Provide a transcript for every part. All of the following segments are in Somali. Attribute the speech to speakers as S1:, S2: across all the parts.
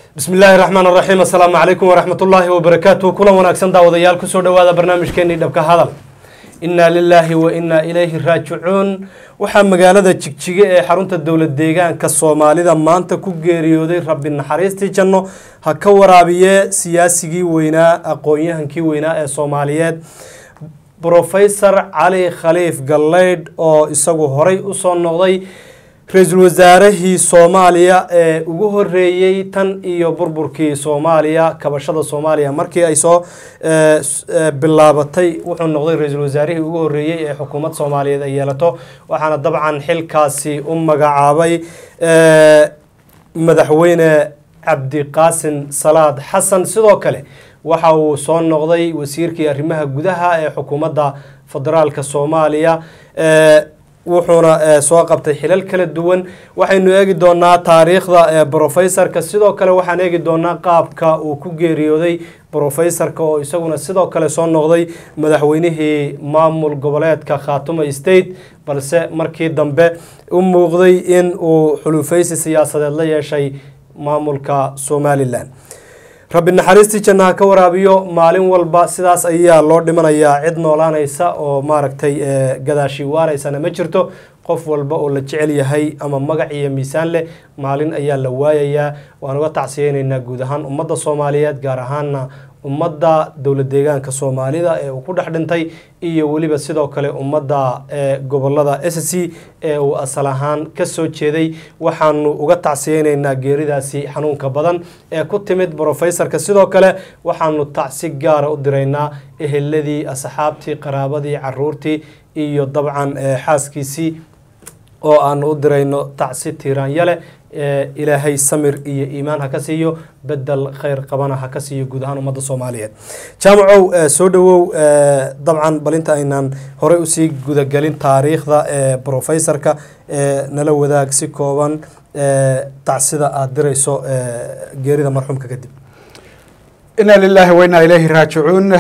S1: bismi illaahi raxmaan raxiim assalaamu calaykum waraxmat ullaahi wabarakaatu kulan wanaagsan daawadayaal kusoo dhawaada barnaamijkeenii dhabka hadal innaa lilaahi wa innaa ilayhi raajicuun waxaa magaalada jigjige ee xarunta dowlad deegaanka soomaalida maanta ku geeriyooday rabbi naxariistii janno ha ka waraabiye siyaasigii weynaa aqoon-yahankii weynaa ee soomaaliyeed brofesor cali khaliif galleydh oo isagu horay usoo noqday ra-iisul wasaarihii soomaaliya ee ugu horeeyey tan iyo burburkii soomaaliya kabashada soomaaliya markii ay soo bilaabatay wuxuu noqday ra-iisul wasaarihii ugu horeeyey ee xukuumad soomaaliyeed ay yeelato waxaana dabcan xilkaasi u magacaabay madaxweyne cabdiqaasin salaad xasan sidoo kale waxa uu soo noqday wasiirkii arrimaha gudaha ee xukuumadda federaalka soomaaliya wuxuuna soo qabtay xilal kala duwan waxaynu eegi doonaa taariikhda brofesorka sidoo kale waxaan eegi doonaa qaabka uu ku geeriyooday brofesorka oo isaguna sidoo kale soo noqday madaxweynihii maamul goboleedka khaatuma state balse markii dambe u muuqday in uu xulufeysi siyaasadeed la yeeshay maamulka somalilan rabbi naxariistii jannaha ka waraabiyo maalin walba sidaas ayaa loo dhimanayaa cid noolaanaysa oo maaragtay gadaashii waaraysana ma jirto qof walba oo la jecel yahay ama magac iyo miisaan leh maalin ayaa la waayayaa waan uga tacsiyeyneynaa guud ahaan ummadda soomaaliyeed gaar ahaana ummadda dowlad deegaanka soomaalida ee uu ku dhex dhintay iyo weliba sidoo kale ummadda gobolada s c ee uu asal ahaan kasoo jeeday waxaanu uga tacsiyeyneynaa geeridaasi xanuunka badan ee ku timid brofesorka sidoo kale waxaanu tacsi gaara u diraynaa eheladii asxaabtii qaraabadii caruurtii iyo dabcan xaaskiisii oo aanu u dirayno tacsi tiiraanyale ilaahay samir iyo iimaan ha ka siiyo bedel kheyr qabana ha ka siiyo guud ahaan ummadda soomaaliyeed jaamacow soo dhawow dabcan balinta aynaan horey usii gudagelin taariikhda brofesorka nala wadaag si kooban tacsida aada dirayso geerida marxuumka kadib
S2: inaa lilaahi wa inaa ilayhi raajicuun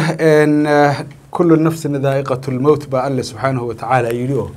S2: kullu nafsin daa'iqat lmowt baa alle subxaanahu watacaala yidhi oo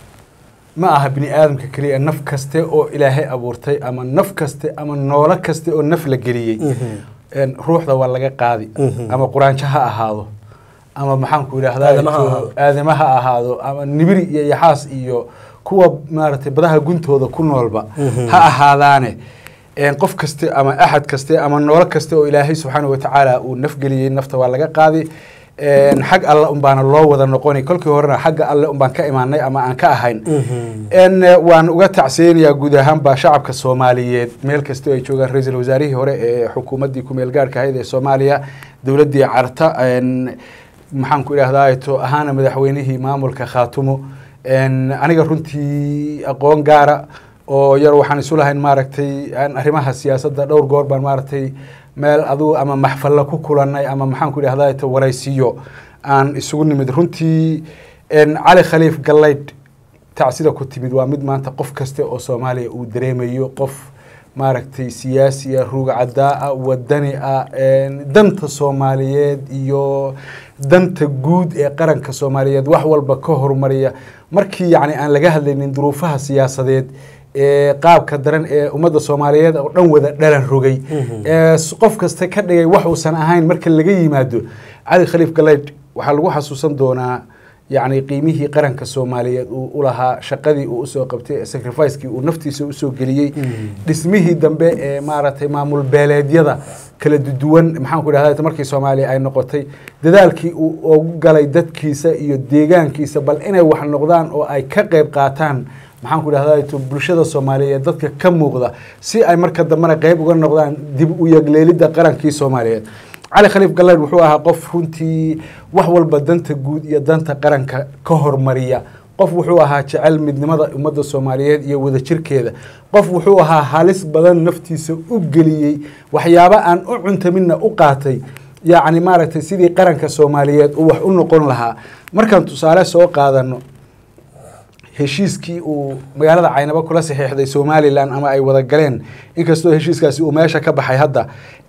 S2: ma aha bini aadamka keliya naf kaste oo ilaahay abuurtay ama naf kaste ama noolo kaste oo naf la geliyey ruuxda waa laga qaadi ama quraanjo ha ahaado ama maxaanku idhaahdaa aadama ha ahaado ama nibiri iyo yaxaas iyo kuwa maaragtay badaha guntooda ku noolba ha ahaadaane qof kaste ama axad kaste ama noolo kaste oo ilaahay subxaana watacaala uu nafgeliyey nafta waa laga qaadi xag alle unbaana loo wada noqonay kolkii horena xagga alle unbaan ka imaanay ama aan ka ahayn waan uga tacsiyeynayaa guud ahaanba shacabka soomaaliyeed meel kastoo ay joogaan ra-iisul wasaarihii hore ee xukuumaddii kumeel gaarhka ahayd ee soomaaliya dowladdii carta maxaan ku idhahdaa to ahaana madaxweynihii maamulka khaatumo aniga runtii aqoon gaara oo yar waxaan isu lahayn maaragtay arrimaha siyaasadda dhowr goor baan maaragtay meel adugu ama maxfalla ku kulanay ama maxaan ku idhahdaa to waraysiyo aan isugu nimid runtii cali khaliif galleydh tacsida ku timid waa mid maanta qof kaste oo soomaaliya uu dareemayo qof maaragtay siyaasi ah ruug caddaa ah wadani ah danta soomaaliyeed iyo danta guud ee qaranka soomaaliyeed wax walba ka horumariya markii yacni aan laga hadlaynin duruufaha siyaasadeed ee qaabka daran ee ummadda soomaaliyeed oo dhan wada dhalan rogay qof kasta ka dhigay wax uusan ahayn marka laga yimaado cali khaliif galleydh waxaa lagu xasuusan doonaa yacni qiimihii qaranka soomaaliyeed uu u lahaa shaqadii uu usoo qabtay sacrificekii uu naftiisa usoo geliyey dhismihii dambe ee maaragtay maamul beeleedyada kala duwan maxaan ku idhahda markii soomaaliya ay noqotay dadaalkii uu ugu galay dadkiisa iyo deegaankiisa bal inay wax noqdaan oo ay ka qeyb qaataan maxaan ku idhahda bulshada soomaaliyeed dadka ka muuqda si ay marka dambena qeyb uga noqdaan dib u yagleelidda qarankii soomaaliyeed cali khaliif galleydh wuxuu ahaa qof runtii wax walba danta guud iyo danta qaranka ka hormariya qof wuxuu ahaa jecel midnimada ummadda soomaaliyeed iyo wadajirkeeda qof wuxuu ahaa halis badan naftiisa u geliyey waxyaabo aan u cuntamidna u qaatay yacni maaragtay sidii qaranka soomaaliyeed uu wax u noqon lahaa markaan tusaale soo qaadano heshiiskii uu magaalada caynabo kula saxiixday somalilan ama ay wada galeen inkastoo heshiiskaasi uu meesha ka baxay hadda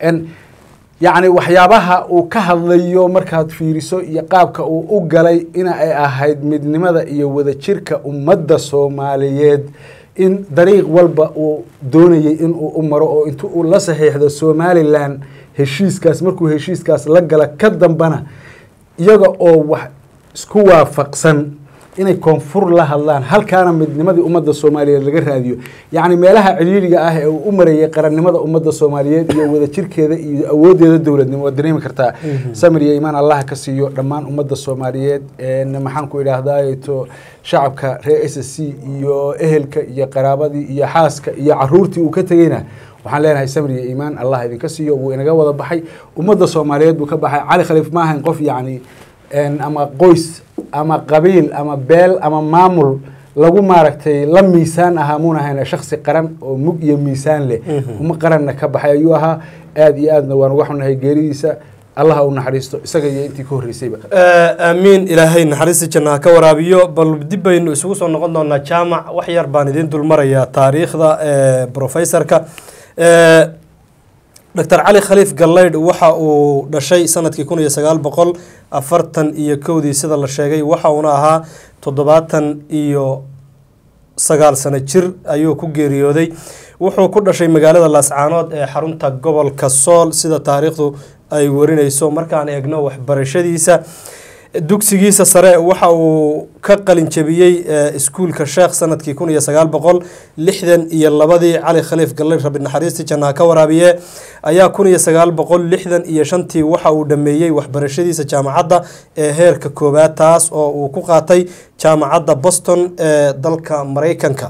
S2: yacni waxyaabaha uu ka hadlayo markaad fiiriso iyo qaabka uu u galay in ay ahayd midnimada iyo wadajirka ummadda soomaaliyeed in dariiq walba uu doonayay in uu u maro oo intu uu la saxiixdo somalilan heshiiskaas markuu heshiiskaas la gala ka dambana iyaga oo wax isku waafaqsan inay koonfur la hadlaan halkaana midnimadii ummadda soomaaliyeed laga raadiyo yacni meelaha ciriiriga ah ee uu u marayay qarannimada ummadda soomaaliyeed iyo wadajirkeeda iyo awooddeeda dowladnimo waad dareemi kartaa samir iyo imaan allah ka siiyo dhammaan ummadda soomaaliyeed maxaan ku idhaahdaa to shacabka reer s s c iyo ehelka iyo qaraabadii iyo xaaska iyo caruurtii uu ka tegeyna waxaan leenahay samir iyo iimaan allah idinka siiyo wuu inaga wada baxay ummadda soomaaliyeed buu ka baxay cali khaliif ma ahayn qof yacni ama qoys ama qabiil ama beel ama maamul lagu maaragtay la miisaan ahaa muuna ahayna shaksi qaran oo mug iyo miisaan leh uma qaranna ka baxay ayuu ahaa aada iyo aadna waan uga xunahay geeridiisa allaha u naxariisto isaga iyo intii ka horreysayba
S1: aamiin ilaahay naxariista janna ha ka waraabiyo bal dib baynu isugu soo noqon doonaa jaamac wax yar baan idiin dulmarayaa taariikhda professorka doctor cali khaliif gallaydh waxa uu dhashay sanadkii kun iyo sagaal boqol afartan iyo kowdii sida la sheegay waxa uuna ahaa toddobaatan iyo sagaal sano jir ayuu ku geeriyooday wuxuu ku dhashay magaalada laascaanood ee xarunta gobolka sool sida taariikhdu ay warinayso markaan eegno waxbarashadiisa dugsigiisa sare waxa uu ka qalin jabiyey iskuulka sheekh sanadkii kun iyo sagaal boqol lixdan iyo labadii cali khaliif gallayd rabi naxariistii jannaha ka waraabiye ayaa kun iyo sagaal boqol lixdan iyo shantii waxa uu dhameeyey waxbarashadiisa jaamacadda ee heerka koowaad taas oo uu ku qaatay jaamacadda boston ee dalka mareykanka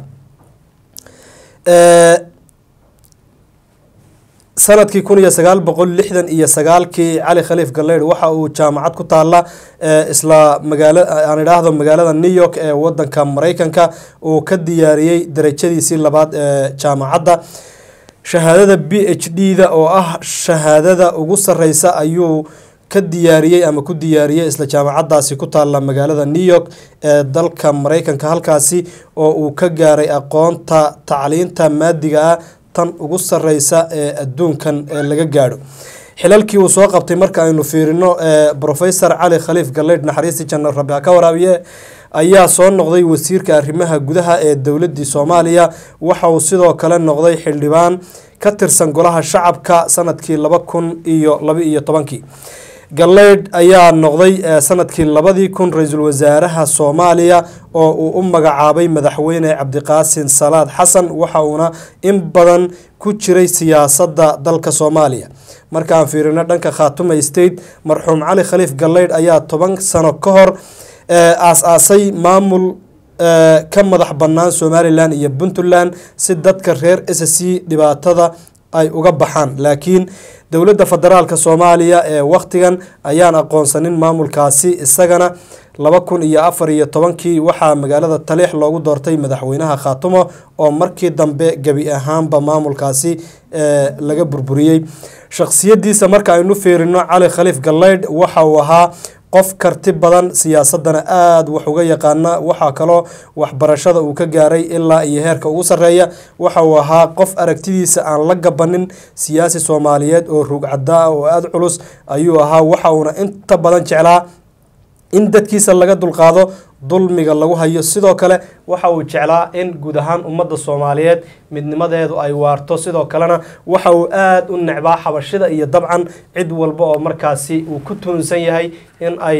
S1: sanadkii kun iyo sagaal boqol lixdan iyo sagaalkii cali khaliif gallaydh waxa uu jaamacad ku taala isla magaala aan idhaahdo magaalada new york ee wadanka mareykanka uu ka diyaariyey darajadiisii labaad ee jaamacadda shahaadada b h d da oo ah shahaadada ugu sareysa ayuu ka diyaariyey ama ku diyaariyey isla jaamacadaasi ku taala magaalada new york ee dalka mareykanka halkaasi oo uu ka gaaray aqoonta tacliinta maadiga ah tan ugu sareysa ee adduunkan ee laga gaadho xilalkii uu soo qabtay marka aynu fiirino professor cali khaliif gallaydh naxariistii janal rabi ha ka waraabiye ayaa soo noqday wasiirka arrimaha gudaha ee dowladii soomaaliya waxa uu sidoo kale noqday xildhibaan ka tirsan golaha shacabka sanadkii laba kun iyo laba iyo tobankii gallaydh ayaa noqday sanadkii labadii kun ra-iisul wasaaraha soomaaliya oo uu u magacaabay madaxweyne cabdiqaasin salaad xasan waxa uuna in badan ku jiray siyaasadda dalka soomaaliya markaan fiirino dhanka khaatuma state marxuum cali khaliif gallaydh ayaa toban sano ka hor aas-aasay maamul ka madax bannaan somalilan iyo puntland si dadka reer s c dhibaatada ay uga baxaan laakiin dowladda federaalka soomaaliya ee wakhtigan ayaan aqoonsanin maamulkaasi isagana laba kun iyo afar iyo tobankii waxaa magaalada taliix loogu doortay madaxweynaha khaatumo oo markii dambe gebi ahaanba maamulkaasi laga burburiyey shakhsiyadiisa marka aynu fiirino cali khaliif gallaydh waxa uu ahaa qof karti badan siyaasadana aada wax uga yaqaana waxaa kaloo waxbarashada uu ka gaaray ilaa iyo heerka ugu sarreeya waxa uu ahaa qof aragtidiisa aan la gabanin siyaasi soomaaliyeed oo ruugcadda ah oo aada culus ayuu ahaa waxa uuna inta badan jeclaa in dadkiisa laga dulqaado dulmiga lagu hayo sidoo kale waxa uu jeclaa in guud ahaan ummadda soomaaliyeed midnimadeedu ay waarto sidoo kalena waxa uu aada u necbaa xabashida iyo dabcan cid walba oo markaasi uu ku tuunsan yahay in ay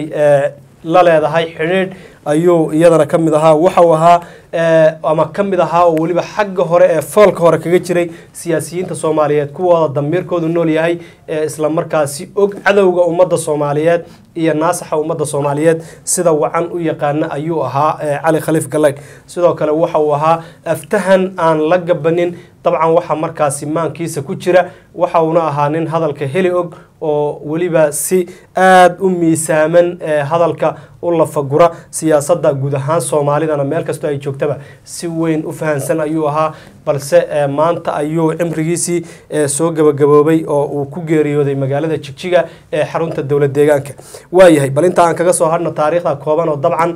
S1: la leedahay xidhiidh ayuu iyadana ka mid ahaa waxa uu ahaa ama ka mid ahaa oo weliba xagga hore ee foolka hore kaga jiray siyaasiyiinta soomaaliyeed kuwooda damiirkoodu nool yahay ee isla markaasi og cadowga ummadda soomaaliyeed iyo naasaxa ummadda soomaaliyeed sida wacan u yaqaana ayuu ahaa cali khaliif gallaydh sidoo kale waxa uu ahaa aftahan aan la gabanin dabcan waxa markaasi maankiisa ku jira waxa uuna ahaa nin hadalka heli og oo weliba si aada u miisaaman hadalka u lafagura siyaasadda guud ahaan soomaalidana meel kastoo ay joogtaba si weyn u fahansan ayuu ahaa balse maanta ayuu cimrigiisii soo gabagaboobay oo uu ku geeriyooday magaalada jigjiga ee xarunta dowlad deegaanka waayahay bal inta aan kaga soo hadhno taariikhda kooban oo dabcan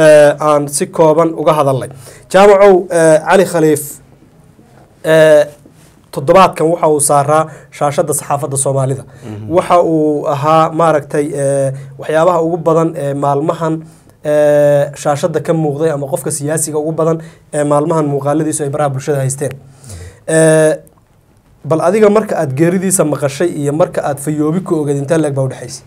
S1: aan si kooban uga hadalnay jaamacow cali khaliif toddobaadkan waxa uu saaraa shaashada saxaafadda soomaalida waxa uu ahaa maaragtay waxyaabaha ugu badan ee maalmahan ee, shaashada ka muuqday ama qofka siyaasiga ugu badan ee maalmahan muuqaaladiisu ay baraha bulshada haysteen Ee, bal adiga marka aad geeridiisa maqashay iyo marka aad fayoobi ku ogeed intee leeg baa udhexaysa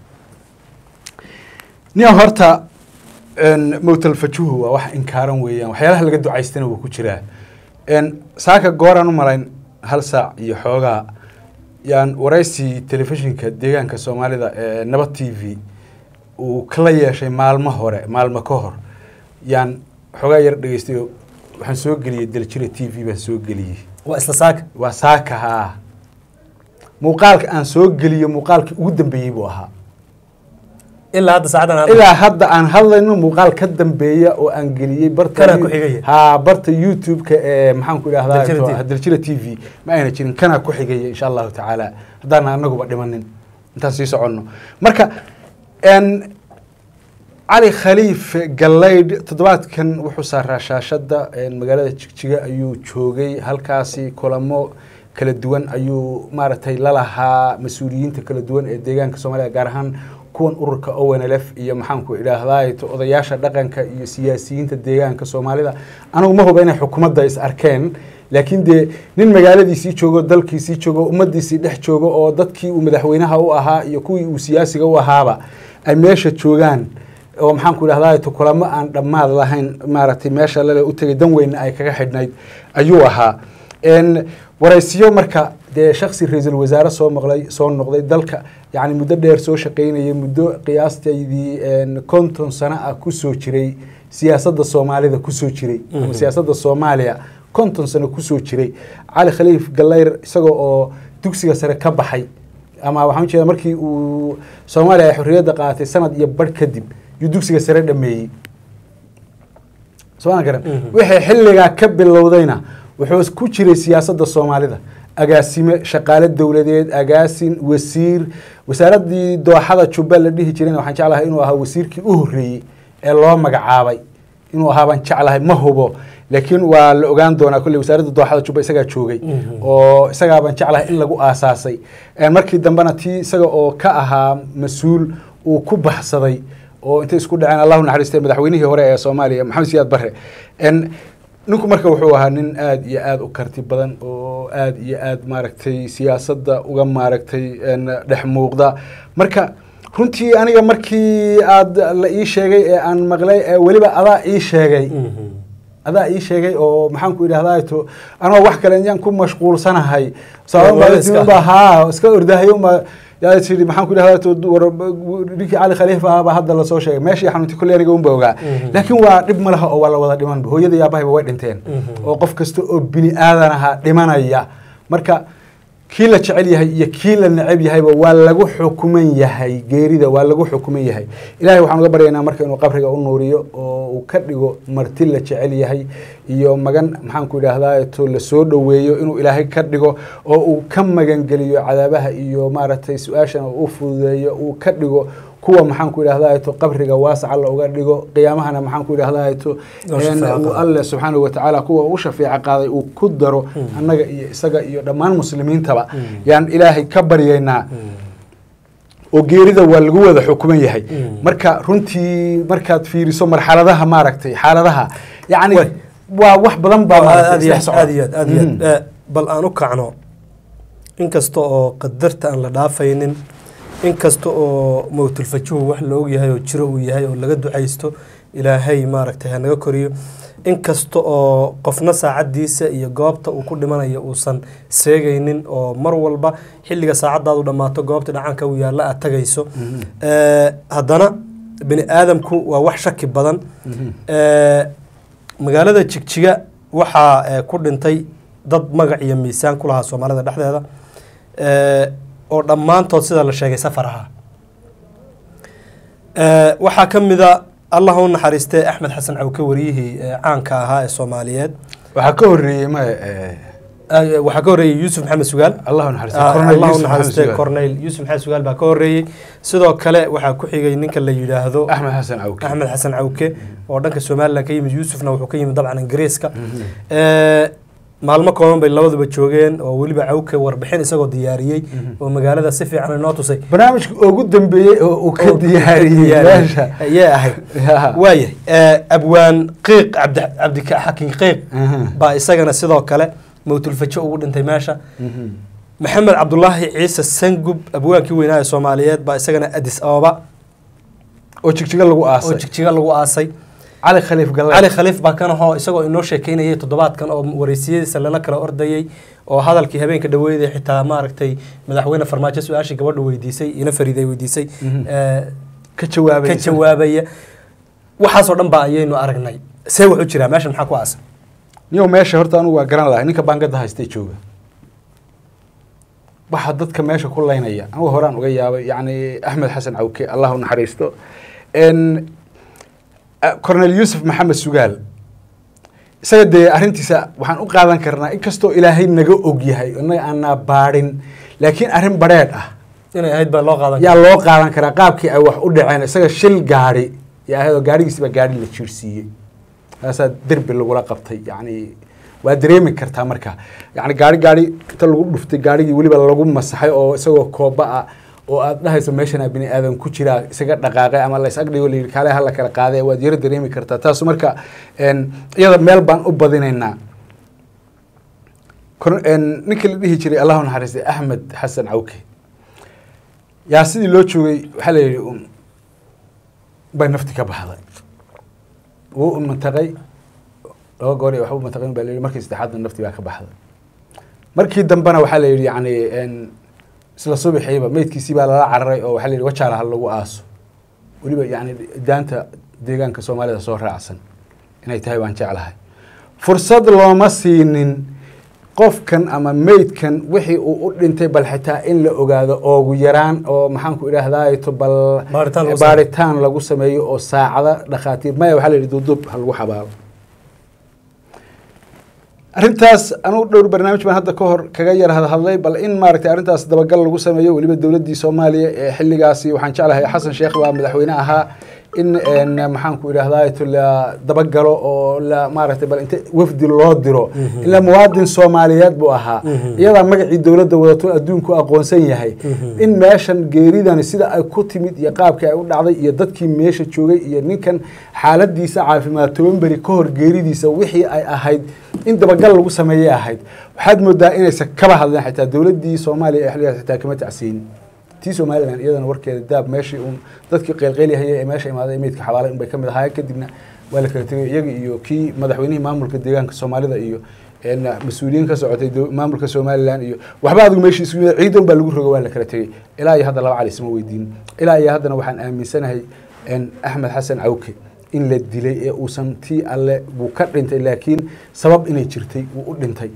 S2: nin horta een, mowtalfajuhu waa wax inkaaran weeyaan waxyaalaha laga ducaystana wuu ku jiraa een, saaka gooraan u malayn hal saac iyo xoogaa yaan waraysi telefishinka deegaanka soomaalida ee nabad t v uu kala yeeshay maalmo hore maalmo ka hor yaan xoogaa yar dhegeystay oo waxaan soo geliyey daljira t v baan soo geliyey
S1: waa isla saaka
S2: waa saaka haa muuqaalka aan soo geliyo muuqaalkii ugu dambeeyey buu ahaa
S1: ilaa hadda saacadan aad
S2: ilaa hadda aan hadlayno muuqaal ka dambeeya oo aan geliyey barta
S1: Kanaa ku xigaya?
S2: haa barta youtube-ka ee maxaan ku
S1: Daljira TV.
S2: idhahdaa daljira t v ma ayna jirin kanaa ku xigaya insha allahu tacaala haddaan anaguba dhimanin intaan sii soconno marka n cali khaliif galaydh toddobaadkan wuxuu saaraa shaashadda een, magaalada jigjiga ayuu joogay halkaasi kulamo kala duwan ayuu maaragtay lalahaa mas-uuliyiinta kala duwan ee deegaanka soomaaliya gaar ahaan kuwan ururka onlf iyo maxaanku idhaahdaa odayaasha dhaqanka iyo siyaasiyiinta deegaanka soomaalida anigu ma huba inay xukuumadda is arkeen laakiin dee nin magaaladiisii joogo dalkiisii joogo ummadiisii dhex joogo oo dadkii uu madaxweynaha u ahaa iyo kuwii uu siyaasiga u ahaaba ay meesha joogaan oo maxaanku idhahdaa kulamo aan dhammaad lahayn maaragtay meesha lale u tegay dan weynna ay kaga xidhnayd ayuu ahaa n waraysiyo marka dee shaksi ra-iisul wasaare soo maqlay soo noqday dalka yani muddo dheer soo shaqaynayay muddo qiyaastaydii n konton sano ah kusoo jiray siyaasadda soomaalida kusoo jiray ama siyaasadda soomaaliya konton sano kusoo jiray cali khaliif gallayr isaga oo dugsiga sare ka baxay ama waxaan ujeeda markii uu soomaaliya ay xorriyadda qaadatay sanad iyo barh kadib yuu dugsiga sare dhameeyey sooma garan wixii xilligaa ka bilowdayna wuxuu ku jiray siyaasadda soomaalida agaasime shaqaale dowladeed agaasin wasiir wasaaraddii dooxada jubba la dhihi jirayna waxaan jeclahay inuu ahaa wasiirkii u horreeyey ee loo magacaabay inuu ahaa baan jeclahay ma hubo laakiin waa la ogaan doonaa kolley wasaaradda dooxada jubba isagaa joogay oo isagaa baan jeclahay in lagu aasaasay markii dambena tii isaga oo ka ahaa mas-uul uu ku baxsaday oo intay isku dhaceen allahu naxariistay madaxweynihii hore ee soomaaliya maxamed siyaad barre ninku marka wuxuu ahaa nin aada iyo aada u karti badan oo aada iyo aada maaragtay siyaasadda uga maaragtay dhex muuqda marka runtii aniga markii aada la ii sheegay ee aan maqlay ee weliba adaa ii sheegay adaa ii sheegay oo maxaan ku idhahdaa to anoo wax kale yaan ku mashquulsanahay sababa haa iska ordahayo ma yaa tii maxaan ku idhahdaa ninkii cali khaliifa ah baa hadda lasoo sheegay meeshii xanuuntay kolley aniga unba ogaa laakiin waa dhib ma laha oo waa la wada dhimanba hooyada iyo aabahayba way dhinteen oo qof kasta oo bini aadan ahaa dhimanaya marka kii la jecel yahay iyo kii la neceb yahayba waa lagu xukuman yahay geerida waa lagu xukuman yahay ilahay waxaan uga baryaynaa marka inuu qabriga u nuuriyo oo uu ka dhigo marti la jecel yahay iyo magan maxaan ku idhaahdaa to la soo dhoweeyo inuu ilaahay ka dhigo oo uu ka magangeliyo cadaabaha iyo maaragtay su-aashana u fududeeyo uu ka dhigo kuwa maxaan ku idhahdaa to qabriga waasaca la uga dhigo qiyaamahana maxaan ku idhahdaa to uu alle subxaanahu watacaala kuwa u shafeeco qaaday uu ku daro annaga iyo isaga iyo dhammaan muslimiintaba yaan ilaahay ka baryaynaa oo geerida waa lagu wada xukuman yahay marka runtii markaad fiiriso marxaladaha maaragtay xaaladaha yani waa wax badan baa
S1: aad iyo aad iyo aad iyo aad bal aan u kacno inkasta oo qadarta aan la dhaafaynin inkasta oo mowtulfajuhu wax la ogyahay oo jiro uu yahay oo laga ducaysto ilaahay maaragtay hanaga koriyo inkasta oo qofna saacaddiisa iyo goobta uu ku dhimanayo uusan seegaynin oo mar walba xilliga saacaddaadu dhammaato goobta dhacanka uu yaalla aad tagayso haddana bini aadamku waa wax shaki badan magaalada jigjiga waxaa ku dhintay dad magac iyo miisaan ku lahaa soomaalida dhexdeeda oo dhammaantood sida la sheegay safar ahaa waxaa ka mida allah u naxariistay axmed xasan cawke wariyihii caanka ahaa ee soomaaliyeed
S2: waxaa ka horeeyey ma
S1: waxaa ka horreeyey yuusuf maxamed sugaal
S2: allah
S1: allah u naxariistay corneyl yuusuf maxamed sugaal baa ka horreeyey sidoo kale waxaa ku xigay ninka la yidhaahdo
S2: axmed xasan cawke
S1: axmed xasan cawke oo dhanka somalilan ka yimid yuusufna wuxuu ka yimid dabcan ingiriiska maalmo kooban bay labaduba joogeen oo weliba cawke warbixin isagoo diyaariyey oo magaalada si fiican inoo tusay
S2: barnaamijka ugu dambeeyey oo uu ka diyaariyey meesha
S1: ayay ahayd
S2: Ya.
S1: waayah abwaan qiiq cabdi cabdixakiin qiiq
S2: Aha.
S1: baa isagana sidoo kale mawtulfajo ugu dhintay meesha
S2: Mhm.
S1: maxamed cabdulaahi ciise sangub abwaankii weynaa ee soomaaliyeed baa isagana adis ababa
S2: oo jigjiga lagu
S1: oo
S2: aasay
S1: jigjiga lagu aasay
S2: cali khaliif galle
S1: cali khaliif baa kan ahoo isagoo inoo sheekeynayay toddobaadkan oo wareysiyadiisa lala kala ordayay oo hadalkii habeenka dhaweeyday xitaa maaragtay madaxweyne farmaajo su-aashii gabadha weydiisay ina fariiday weydiisay
S2: Mhm.
S1: ee,
S2: ka jawaabay
S1: ka jawaabaya waxaasoo dhan baa ayaynu aragnay see wuxuu jiraa meeshan maxaa ku aasan
S2: niyow meesha horta anugu waa garan lahay ninka baangada haystay jooga waxa dadka meesha ku laynaya anugu horaan uga yaabay yacni axmed xasan cawke allah u naxariisto n cornel yuusuf maxamed sugaal isaga dee arrintiisa waxaan u qaadan karnaa inkastoo ilaahay naga og yahay inaga aanaa baadhin laakiin arrin badheedh ah
S1: inay ahayd baa loo qaadan
S2: yaa loo qaadan karaa qaabkii ay wax u dhaceen isaga shil gaadhi yaa ahayd oo gaadhigiisiba gaadhi la jiirsiiyey taasaa derbi lagula qabtay yacni waa dareemi kartaa marka yacni gaari gaari inta lagu dhuftay gaarigii weliba lagu masaxay oo isagoo kooba ah oo aad dhahayso meeshanaa bini aadan ku jiraa isaga dhaqaaqay ama la is agdhigo layidhi kaale hala kala qaaday waad yaro dareemi kartaa taasu marka n iyada meel baan u badinaynaa Kor- n ninkii la dhihi jiray allahu naxariistay axmed xasan cawke yaa sidii loo joogay waxaa la yidhi un bay nafti ka baxday wuu un mantaqay laba goor iyo waxba mantaqin baa la yidhi markii saddexaadna nafti baa ka baxday markii dambena waxaa la yidhi yacni n isla subaxiiba meydkiisii baa lala cararay oo waxaa la yidhi wajaala ha lagu aaso weliba yacni daanta deegaanka soomaalida soo raacsan inay tahay baan jeclahay fursad looma siinin qofkan ama meydkan wixii uu u dhintay bal xitaa in la ogaado oogu yaraan oo maxaanku idhaahdaato bal
S1: Baaritaan lagu
S2: baaritaan lagu sameeyo oo saacada dhakhaatiir maya waxaa la yidhi duuduub ha lagu xabaalo arrintaas anugu dhowr barnaamij baan hadda ka hor kaga yar hadhadlay bal in maaragtay arrintaas dabagal lagu sameeyo weliba dowladdii soomaaliya ee xilligaasi waxaan jeclahay xasan sheekh baa madaxweyne ahaa in n maxaanku idhahdaa la dabagalo oo la maaragtay bal inta wafdi loo diro ila muwaadin soomaaliyeed buu ahaa iyadaa magacii dowladda wadato adduunku aqoonsan yahay in meeshan geeridani sida ay ku timid iyo qaabkii ay u dhacday iyo dadkii meesha joogay iyo ninkan xaaladiisa caafimaad toban beri ka hor geeridiisa wixii ay ahayd in dabagal lagu sameeyay ahayd waxaad moodaa inaysan kaba hadleen xitaa dowladdii soomaaliya ee xilligaas xitaa kama tacsiin tii somalilan iyadana warkeeda daab meeshii uun dadkii qeylqeylihayay ee meesha imaaday meydka xabaalay unbay ka mid ahaayeen kadibna waa la kala tegay iyaga iyo kii madaxweynihii maamulka deegaanka soomaalida iyo n mas-uuliyiin ka socotay dow- maamulka somalilan iyo waxba adigu meeshii isugu yimid ciidan baa lagu rogo waa la kala tegey ilaa iyo hadda laba cali isma weydiin ilaa iyo haddana waxaan aaminsanahay n axmed xasan cawke in la dilay ee uusan tii alle buu ka dhintay laakiin sabab inay jirtay wuu u dhintay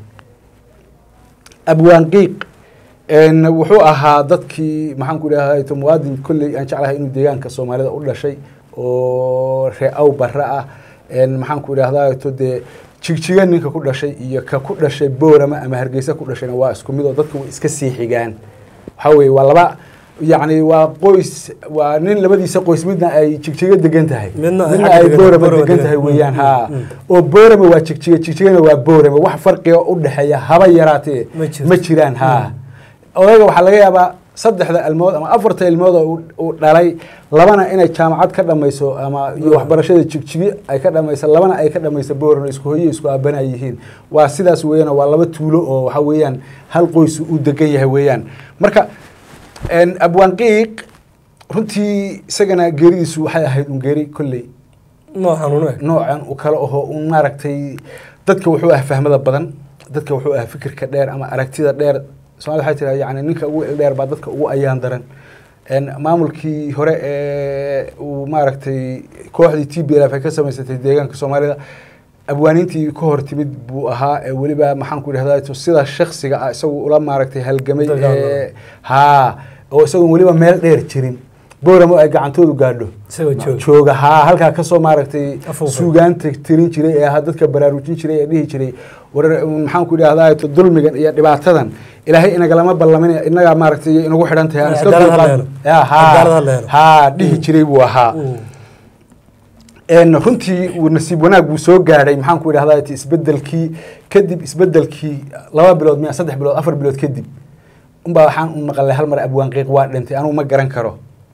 S2: abwaan qiiq n wuxuu ahaa dadkii maxaanku idhahda muwaadin kolley aan jeclahay inuu deegaanka soomaalida u dhashay oo ree aw barre ah n maxaanku idhahda to dee jigjiga ninka ku dhashay iyo ka ku dhashay boorama ama hargeysa ku dhashayna waa isku mid oo dadka way iska sii xigaan waxaa weeye waa laba yacni waa qoys waa nin labadiisa qoys midna ay jigjiga degan tahay
S1: Midna ay
S2: midna
S1: xagga
S2: ay
S1: degan-
S2: boorama
S1: Boorama
S2: degan
S1: degan
S2: tahay
S1: tahay.
S2: weeyaan
S1: Mm,
S2: ha
S1: mm.
S2: oo boorama waa jigjiga jigjigana waa boorama wax farqiga u dhexeeya haba yaraatee
S1: Ma jirto.
S2: ma jiraan ha odayga waxaa laga yaabaa saddexda ilmood ama afarta ilmood oo uu- uu dhalay labana inay jaamacad ka dhamayso ama iyo waxbarashada jigjigi ay ka dhamayso labana ay ka dhamayso booran isku hoyo isku aabana yihiin waa sidaas weeyaan waa laba tuulo oo waxa weeyaan hal qoys u degan yahay weeyaan marka n abwaan qiiq runtii isagana geeridiisu waxay ahayd un geeri kolley
S1: noo xanuun eg
S2: noocan u kale aho un maaragtay dadka wuxuu ah fahmada badan dadka wuxuu ah fikirka dheer ama aragtida dheer somalida waxay tiraa yani ninka ugu ildheer baa dadka ugu ayaan daran n maamulkii hore ee uu maaragtay kooxdii t b l f ay ka samaysatay deegaanka soomaalida abwaaniintii ka hor timid buu ahaa ee weliba maxaan ku idhahdaa sida shaksiga ah isagu ula maaragtay halgamay
S1: Dagaalamay.
S2: ee haa oo isagoon weliba meel dheer jirin booramo ay gacantoodu gaadho
S1: isagoo jooga
S2: jooga haa halkaa kasoo maaragtay
S1: Afuufay.
S2: suugaanta tirin jiray ee ahaa dadka baraarujin jiray ee dhihi jiray war maxaan ku idhahdaa to dulmigan iyo dhibaatadan ilaahay inagalama ballamin inagaa maaragtay inagu xidhan tahay aan iska
S1: Cadaalad ha
S2: dulqaad-
S1: la helo.
S2: Ya, haa.
S1: Cadaalad ha la helo.
S2: haa dhihi jiray buu ahaa
S1: Mm.
S2: En runtii uu nasiib wanaag buu soo gaadhay maxaan ku idhahdaa ti isbedelkii kadib isbedelkii laba bilood miya saddex bilood afar bilood kadib unbaa waxaan u maqalay hal mar abwaan qiiq waa dhintay anugu ma garan karo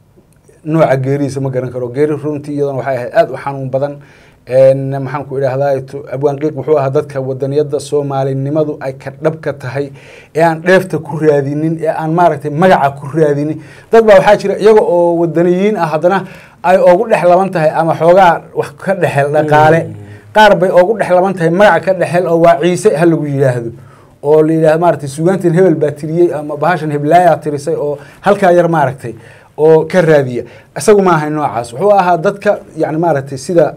S2: nooca geerihiisa ma garan karo geeri runtii iyadana waxay ahayd aada u xanuun badan En maxaan ku idhahdaa tu- abwaan qiiq wuxuu ahaa dadka wadaniyada soomaalinimadu ay ka dhabka tahay ee aan dheefta ku raadinin ee aan maaragtay magaca ku raadinin dad baa waxaa jira iyaga oo wadaniyiin ah haddana ay ogu dhex laban tahay ama xoogaa wax ka dhexel dhaqaale qaar bay ogu dhex laban tahay magaca ka dhexel oo waa ciise ha lagu yidhaahdo oo la yidhahdo maaragtay sugaantan hebel baa tiriyey ama bahashan heblaayaa tirisay oo halkaa yar maaragtay oo ka raadiya isagu ma ahay noocaas wuxuu ahaa dadka yani maaragtay sida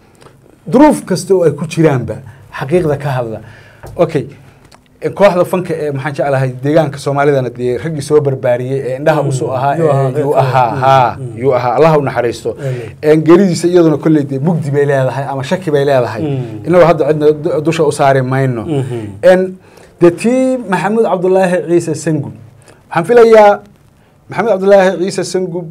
S2: duruuf kasta oo ay ku jiraanba xaqiiqda ka hadla okay kooxda fanka ee maxaan jeclahay deegaanka soomaalidana dee raggii soo barbaariyey ee indhaha usoo ahaa
S1: Yuu ahaa,
S2: ee yuu
S1: qeybta.
S2: ahaa haa yuu ahaa allah u naxariisto
S1: Amiin.
S2: En geeridiisa iyaduna kolley dee mugdi bay leedahay ama shaki bay leedahay
S1: Mm.
S2: inagoo hadda cidna du- dusha u saari mayno
S1: Mhm.
S2: en dee tii maxamuud cabdulaahi ciise sangub waxaan filayaa maxamed cabdulaahi ciise sangub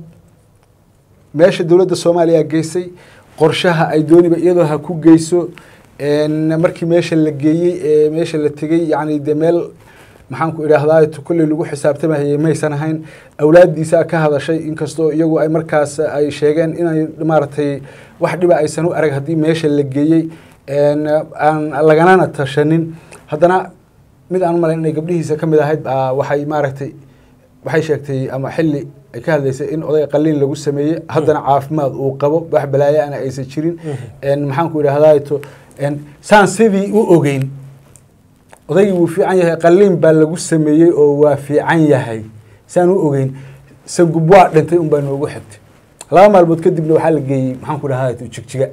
S2: meesha dowladda soomaaliya geysay qorshaha ay dooniba iyadoo ha ku geyso En markii meesha la geeyey ee meesha la tegey yani dee meel maxaan ku idhaahdaa tu kolley lagu xisaabtamahayay maysan ahayn awlaaddiisa ka hadashay inkastoo iyagu ay markaas ay sheegeen inay maaragtay wax dhiba aysan u arag haddii meesha la geeyey En aan laganana tashanin haddana mid aan u malayn inay gabdhihiisa ka mid ahayd baa waxay maaragtay waxay sheegtay ama xilli ay ka hadlaysay in odayga qaliin lagu sameeyey haddana caafimaad uu qabo wax balaayo ana aysan jirin En maxaan ku idhahdaa to en saan sidii u ogeyn odaygii wuu fiican yahay qaliin baa lagu sameeyey oo waa fiican yahay saan u ogeyn sangub waa dhintay un baa noogu xigtay laba maalmood kadibna waxaa la geeyey maxaan ku idhahdaa to jigjiga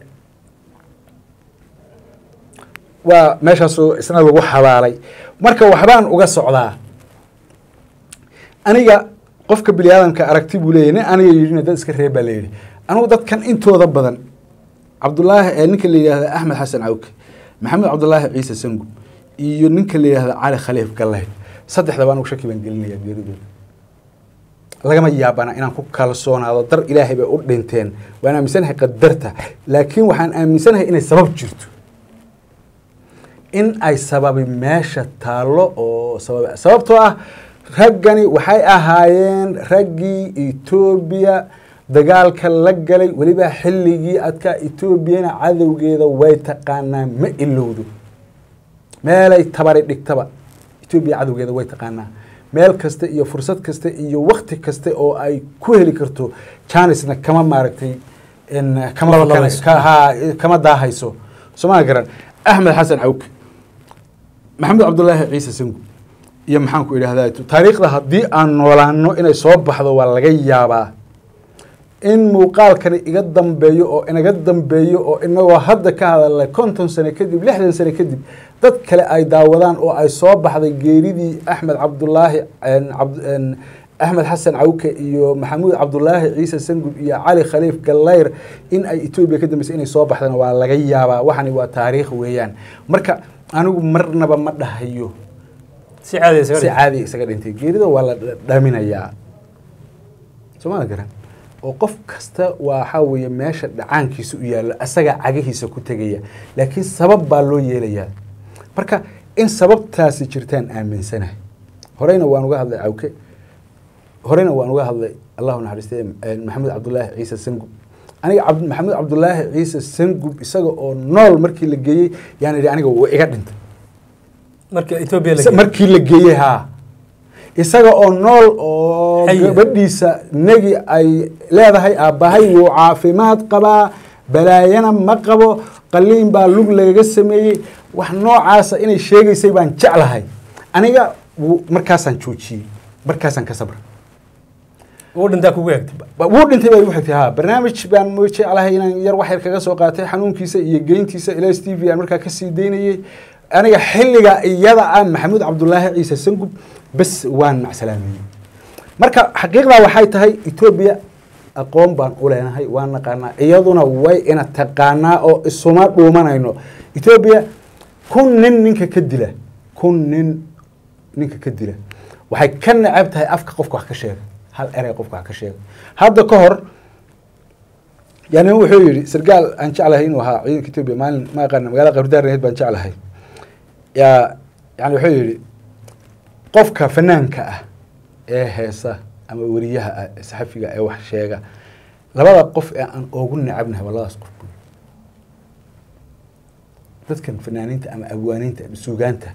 S2: waa meeshaasoo isna lagu xabaalay marka waxbaan uga socdaa aniga qofka bini aadamka aragti buu leeyahy nin aniga yidhina dad iska reeb baa la yidhi anigu dadkan intooda badan cabdulaahi ee ninka la yidhahda axmed xasan cawke maxamed cabdulaahi ciise sangub iyo ninka la yidhahda cali khaliif gallayd saddexdaba anigu shaki baan gelinayaa geeridooda lagama yaabana inaan ku kalsoonaado dar ilaahay bay u dhinteen waan aaminsanahay qadarta laakiin waxaan aaminsanahay inay sabab jirto in ay sababi meesha taallo oo sabab sababtoo ah raggani waxay ahaayeen raggii etoobiya dagaalka la galay weliba xilligii adkaa etoobiyana cadowgeeda way taqaanaa ma ilowdo meelay tabari dhigtaba etoobiya cadowgeeda way taqaanaa meel kasta iyo fursad kasta iyo wakti kasta oo ay ku heli karto janisna kama maaragtay en kama
S1: Laba
S2: fakana-
S1: labayso.
S2: ka- haa, kama daahayso somaa garan axmed xasan cawke maxamed cabdulaahi ciise sangu iyo maxaan ku idhahdaa taariikhda haddii aan noolaano inay soo baxdo waa laga yaabaa in muuqaalkani iga dambeeyo oo inaga dambeeyo oo inagoo hadda ka hadalnay konton sane kadib lixdan sane kadib dad kale ay daawadaan oo ay soo baxday geeridii axmed cabdulaahi en cabd- en axmed xasan cawke iyo maxamuud cabdulaahi ciise sangub iyo cali khaliif gallayr in ay etoobiya ka dambeysay inay soo baxdana waa laga yaabaa waxani waa taariikh weeyaan marka anigu marnaba ma dhahayo
S1: si caadi isaga
S2: si
S1: dhig.
S2: caadi isaga dhintay geerida waa la dhaminayaa sooma garan oo qof kasta waxaa weeye meesha dhacaankiisa u yaallo asaga cagihiisa ku tegaya laakiin sabab baa loo yeelayaa marka in sababtaasi jirtaan aaminsanahay horeyna waan uga hadlay cawke horeyna waan uga hadlay allahu naxariiste eh, maxamed cabdulaahi ciise sangub aniga cabd- maxamed cabdulaahi ciise sangub isaga oo nool markii la geeyey yaan idhi aniga waa iga dhintay
S1: marka etoobiya la
S2: Isa-
S1: geeyey.
S2: markii la geeyey haa isaga oo nool oo
S1: Xaya.
S2: gabadhiisa negi ay leedahay aabbahay wuu caafimaad qabaa balaayana ma qabo qaliin baa lug lagaga sameeyey wax noocaasa inay sheegaysay baan jeclahay aniga wuu- markaasaan joojiyey markaasaan ka sabra
S1: uu dhintaa kugu egtay
S2: Ba- wuu dhintay baa igu xigtay ha barnaamij baan mo jeclahay inaan yar wax yar kaga soo qaatay xanuunkiisa iyo geyntiisa ila s t v aan markaa kasii daynayey aniga xilliga iyada ah maxamuud cabdulaahi ciise sangub bes waan macsalaameeyey marka xaqiiqdaa waxay tahay etoobiya aqoon baan u leenahay waan naqaanaa iyaduna way ina taqaanaa oo isuma dhuumanayno etoobiya kun nin ninka ka dila kun nin ninka ka dila waxay ka necab tahay afka qofka wax ka sheega hal erey qofka wax ka sheega hadda ka hor yani wuxuu yidhi sargaal aan jeclahay inuu ahaa ciidanka etoobiya maalin ma aqaana magaalada qabridaareed baan jeclahay yaa yani wuxuu yidhi qofka fanaanka ah ee heesa ama weriyaha ah ee saxafiga ee wax sheega labada qof ee aan ugu necabnahay waa labadaas qof buu dadkan fanaaniinta ama abwaaniinta ama suugaanta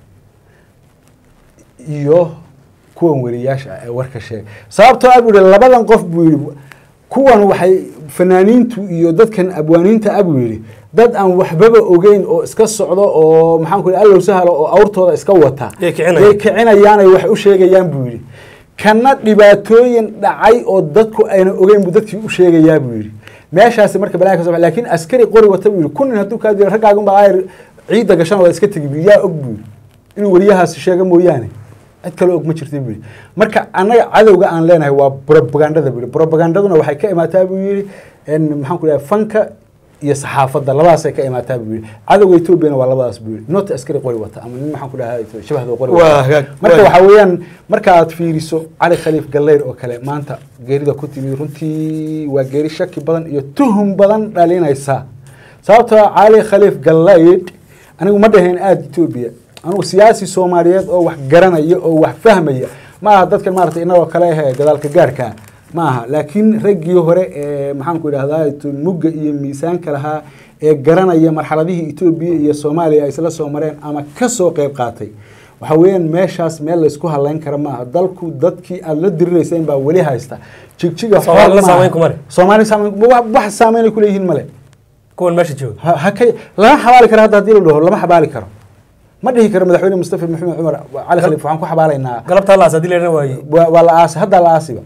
S2: iyo kuwan weriyaasha ah ee warka sheega sababtoo ah buu yihi labadan qof buu yihi kuwan waxay fanaaniintu iyo dadkan abwaaniinta ah buu yidhi dad aan waxbaba ogeyn oo iska socdo oo maxaan ku yidhi allow sahalo oo awrtooda iska wata
S1: Yay kicinayaan.
S2: yay kicinayaan ay wax u sheegayaan buu yidhi kana dhibaatooyin dhacay oo dadku ayna ogeyn buu dadkii u sheegayaa buu yidhi meeshaasi marka balaa ka soo baxay laakiin askari qori wata buu yidhi kunin hadduu kaa diro raggaagun baa ayr ciidda gashan waa iska tegi buu yidhi. yaa og buu yidhi inuu weriyahaasi sheego mooyaane cid kale og ma jirta buu yidhi marka annaga cadowga aan leenahay waa propagandada buu yidhi propagandaduna waxay ka imaataa buu yidhi in maxaan ku dhahay fanka iyo saxaafadda labadaasay ka imaataa buu yidhi cadowga etoobiyana waa labadaas buu yidhi not askari qori wata ama nin maxaan ku dhahay shabahda qori
S1: Waa
S2: wata
S1: hagaag,
S2: marka
S1: waa-
S2: waxaa weeyaan marka aad fiiriso cali khaliif gallayr oo kale maanta geerida ku timid runtii waa geeri shaki badan iyo tuhum badan dhalinaysa sababtoo ah cali khaliif gallayr anigu ma dhahayn aada etoobiya anigu siyaasi soomaaliyeed oo wax garanaya oo wax fahmaya ma aha dadkan maaragtay inagoo kale ahee gadaalka gaarka ma aha laakiin raggii hore ee maxaanku idhahdaa mugga iyo miisaanka lahaa ee garanaya marxaladihii etoobiya iyo soomaaliya ay isla soo mareen ama ka soo qeyb qaatay waxa weeyaan meeshaas meel laysku halayn kara maaha dalku dadkii aada la dirirayseen baa weli haysta jigjiga
S1: Soomaalina
S2: xoog maaha.
S1: saameyn kuma leh.
S2: soomaali saameyn wax wax saameynay kuleeyihiin male
S1: kuwan meesha jooga
S2: ha ha ka lama xabaali karo hadda haddii la dhaho lama xabaali karo ma dhihi karo madaxweyne mustafa maxamed cumar cali khaliif waxaan ku xabaalaynaa
S1: galabta laas haddii leena waaye
S2: waa waa la aasay hadda la aasiba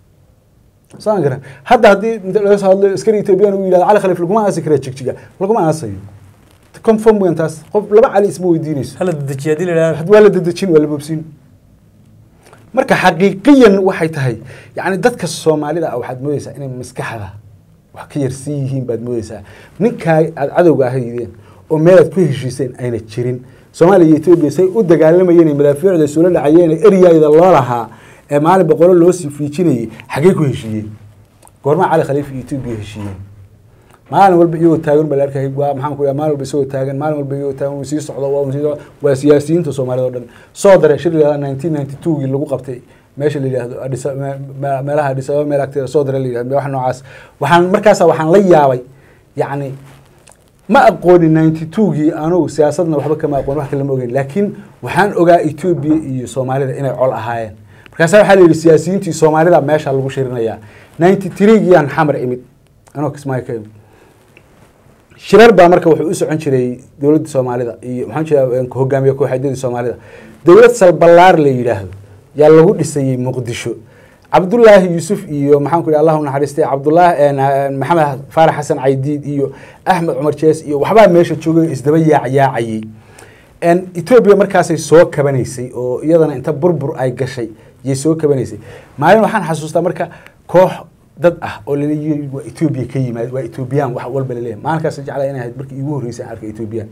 S2: saan garan hadda haddii inta laga soo hadlo askari ethoobiyan uu yidhahdo cali khaliif laguma aasi kara jigjiga laguma aasayo confirm weyn taas qof laba cali isma weydiinayso
S1: hala dedejiya haddii leena
S2: had waa la dedejin waa la boobsin marka xaqiiqiyan waxay tahay yani dadka soomaalida ah waxaad moodeysaa inay maskaxda wax ka yarsan yihiin baad moodeysaa ninkaa aada cadowga ahaydeen oo meelaad ku heshiiseen ayna jirin soomaaliya iyo etoobiya say u dagaalamayeen ee madaafiicda isula dhacayeen ee eryayda loo lahaa ee maalin boqolo loo sii fiijinayay xaggee ku heshiiyeen goormaa cali khaliif iyo etoobiya heshiiyeen maalin walba iyagoo taagan baa la arkayay waa maxaan ku maalin walba isagoo taagan maalin walba iyagoo taagan wuu sii socdo waa sii socdo waa siyaasiyiinta soomaalida oo dhan soo daray shir la nineteen ninety two-gii lagu qabtay meesha la yidhaahdo Addis Aba- me- me- meelaha Addis Ababa meel agteeda soo daray la yidhahdo wax noocaas waxaan markaasa waxaan la yaabay yacni ma aqoonin ninety two-gii anugu siyaasadna waxba kama aqoon wax kale ma ogeyn laakiin waxaan ogaa etoobiya iyo soomaalida inay col ahaayeen markaasa waxaa la yidhi siyaasiyiintii soomaalida meesha lagu shirinayaa ninety three-giiyaan xamar imid anoo kismaayo ka imid shirar baa marka wuxuu u socon jiray dowladda soomaalida iyo maxaan jeeda hogaamiye kooxeedyadii soomaalida dowlad salbalaar la yidhaahdo yaa lagu dhisayey muqdisho cabdullaahi yuusuf iyo maxaan ku yidhi allah u naxariistay cabdullaahi maxamed faarax xasan caydiid iyo axmed cumar jees iyo waxbaa meesha joogay oo isdaba yaacyaacayey etoobiya markaasay soo kabanaysay oo iyadana inta burbur ay gashay yay soo kabanaysay maalin waxaan xasuustaa marka koox dad ah oo laleeyahay waa etoobiya ka yimaad waa etoobiyaan wax walba laleeyahay maalinkaas jeclaa inay ahayd markii iigu horreysay aan arkay etoobiyaan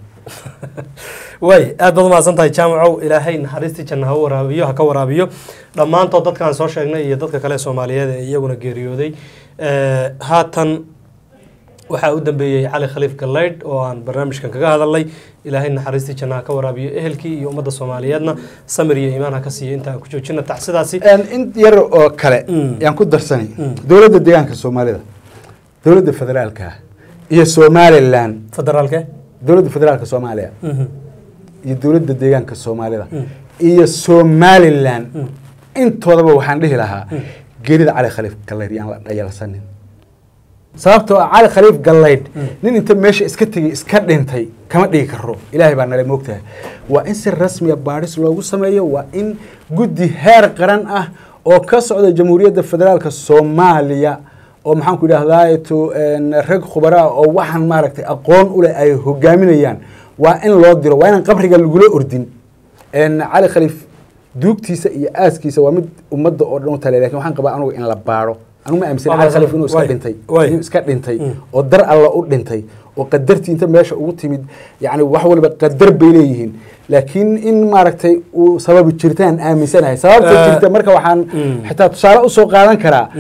S1: way aad baad umahadsan tahay jaamacow ilaahay naxariistii janna ha u waraabiyo ha ka waraabiyo dhammaantood dadkaan soo sheegnay iyo dadka kale soomaaliyeed ee iyaguna geeriyooday Eh, haatan waxaa u dambeeyey cali khaliif gallaydh oo aan barnaamijkan kaga hadalnay ilaahay naxariistii janna ha ka waraabiyo ehelkii iyo ummadda soomaaliyeedna samir iyo iimaan ha ka siiyo inta aan ku joojina tacsidaasi
S2: in yar oo kale
S1: Mm.
S2: yaan ku darsanay
S1: Mm.
S2: dowladda deegaanka soomaalida dowladda federaalka ah iyo somalilan
S1: federaalke
S2: dowladda federaalka soomaaliya
S1: Mhm.
S2: iyo dowladda deegaanka soomaalida
S1: Mm.
S2: iyo somalilan
S1: Mm.
S2: intoodaba waxaan dhihi lahaa
S1: Mm.
S2: geerida cali khaliif gallaydh yaan la dhayalsanin sababtoo ah cali khaliif gallaydh
S1: Mm.
S2: nin inta meesha iska tegay iska dhintay kama dhigi karo ilaahay baa nala moogtahay waa in si rasmiya baadhis loogu sameeyo waa in guddi heer qaran ah oo ka socda jamhuuriyadda federaalka soomaaliya oo maxaan ku idhahdaa to rag khubaraa oo waxaan maaragtay aqoon u leh ay hogaaminayaan waa in loo diro waa inaan qabriga lagula ordin cali khaliif duugtiisa iyo aaskiisa waa mid ummadda oo dhan u tale lakin waxaan qabaa anugu in la baaro anugu ma aaminsan
S1: Waa
S2: cali khaliif inuu iska
S1: waay,
S2: dhintay
S1: waay.
S2: inuu iska dhintay
S1: Mm.
S2: oo dar alla u dhintay oo qadartii inta meesha ugu timid yani wax walba qadar bay leeyihiin laakiin in maaragtay uu sababi jirtaan aaminsanahay sababta
S1: Eh,
S2: jirta marka waxaan
S1: mm.
S2: xitaa tusaale usoo qaadan karaa
S1: Mm.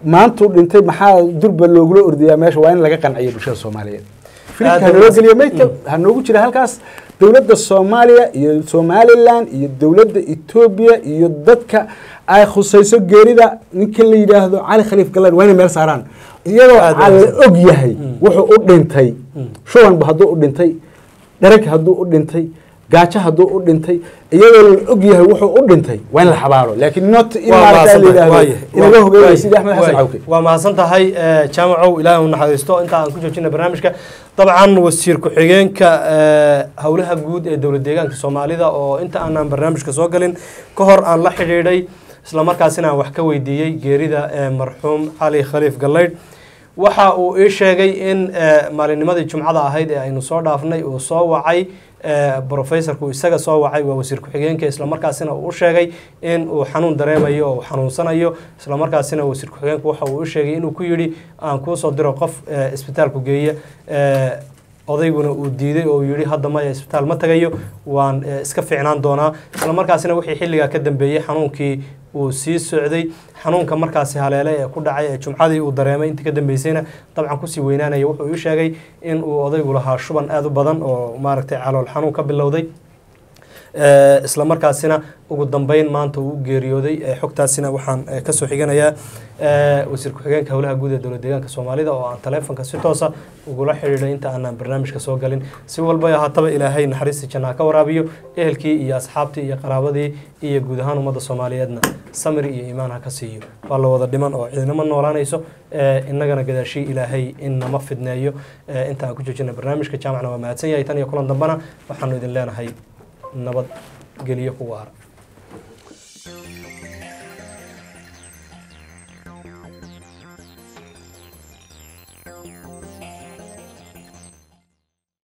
S2: maantuu dhintay maxaa durba loogula ordayaa meesha waa in laga qanciyo bulshada soomaaliyeed filimka
S1: Aad
S2: hanoo
S1: u-
S2: geliyo maydka ha noogu jira halkaas dowladda soomaaliya iyo somalilan iyo dowladda etoobiya iyo dadka ay khusayso geerida ninka la yidhaahdo cali khaliif galan waa inay meel saaraan iyadoo
S1: Aad
S2: aan la
S1: wanaagsan.
S2: og yahay wuxuu u dhintay shubanba hadduu u dhintay dhereg hadduu u dhintay gaajo hadduu u dhintay iyadoo la og yahay wuxuu u dhintay waa in la xabaaro laakiin not in
S1: Waa
S2: maarata la
S1: mahadsantahay.
S2: yidhaahdo
S1: Waayahay.
S2: inaga
S1: Waa-
S2: hogeeya
S1: waayahay.
S2: sidii axmed xasan
S1: Waayahay.
S2: cawke
S1: waa mahadsan tahay eh, jaamacow ilaahay u naxariisto inta aan ku joojina barnaamijka dabcan wasiir ku-xigeenka eh, howlaha guud ee dowlad deegaanka soomaalida oo inta aanaan barnaamijka soo galin ka hor aan la xidhiidhay islamarkaasina aan wax ka weydiiyey geerida eh, marxuum cali khaliif gallaydh waxa uu ii sheegay in eh, maalinnimadii jumcada ahayd ee aynu soo dhaafnay uu soo wacay eh, professorku isaga soo wacay waa wasiir ku-xigeenka islamarkaasina uu u sheegay in uu xanuun dareemayo oo uu xanuunsanayo islamarkaasina wasiir ku-xigeenku waxa uu u sheegay inuu ku yidhi aan kuu soo diro qof eh, isbitaalku geeya eh, odayguna uu diiday oo uu yidhi hadda maya isbitaal ma tagayo waan eh, iska fiicnaan doonaa islamarkaasina wixii xilligaa ka dambeeyey xanuunkii uu sii socday xanuunka markaasi haleele ee ku dhacay ee jumcadii uu dareemay intii ka dambeysayna dabcan kusii weynaanaya wuxuu ii sheegay in uu odaygu lahaa shuban aada u badan oo maaragtay calool xanuun ka bilowday Eh, isla markaasina ugu dambeyn maanta uu u geeriyooday Eh, xogtaasina waxaan eh, kasoo xiganayaa eh, wasiir ku-xigeenka howlaha guud ee dowlad deegaanka soomaalida oo aan taleefonka si toosa ugula xidhiidhay inta aanan barnaamijka soo galin si walba ahaataba ilaahay naxariistii jannaa ka waraabiyo ehelkii iyo asxaabtii iyo qaraabadii iyo guud ahaan ummadda soomaaliyeedna samir iyo iimaan ha ka siiyo waa la wada dhiman oo ciidnimo noolaanayso eh, innagana gadaashii ilaahay in nama fidneeyo Eh, inta aan ku joojina barnaamijka jaamacna waa mahadsan yahay tan iyo kulan dambana waxaanu idin leenahay nabad geliyo ku waara